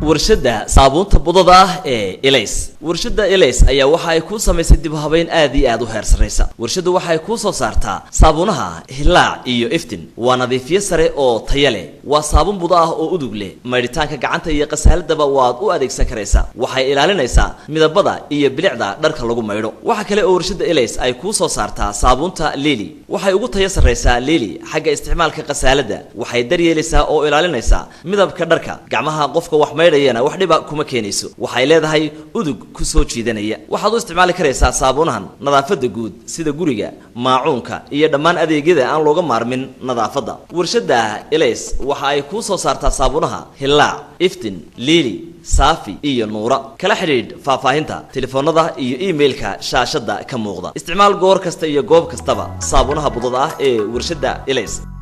warshadda saabuunta budada ah ee elays warshadda elays ayaa waxa ay kuu samaysay dib u habeyn aad iyo aad u heer sarraysa warshaddu waxa ay kuu soo saartaa saabuunaha hilaac iyo iftin waa nadiifiye sare oo taya leh waa saabuun budo ah oo udug leh maydhitaanka gacanta iyo qasaaladaba waad u adeegsan karaysaa waxay ilaalinaysaa midabada iyo bilicda dharka lagu maydho waxa kale oo warshadda elays ay kuu soo saartaa saabuunta lili waxay ugu taya sarraysaa lili xagga isticmaalka qasaaladda waxay daryeelaysaa oo ilaalinaysaa midabka dharka gacmaha qofka wax maydhayana wax dhiba kuma keenayso waxay leedahay udug ku soo jiidanaya waxaad u isticmaali karaysaa saabuunahan nadaafadda guud sida guriga maacuunka iyo dhammaan adeegyada aan looga maarmin nadaafadda warshadda elays waxa ay kuu soo saartaa saabuunaha hilaac iftin liili saafi iyo nuura kala xidhiidh faahfaahinta telefoonada iyo iimailka shaashadda ka muuqda isticmaal goor kasta iyo goob kastaba saabuunaha budada ah ee warshadda elays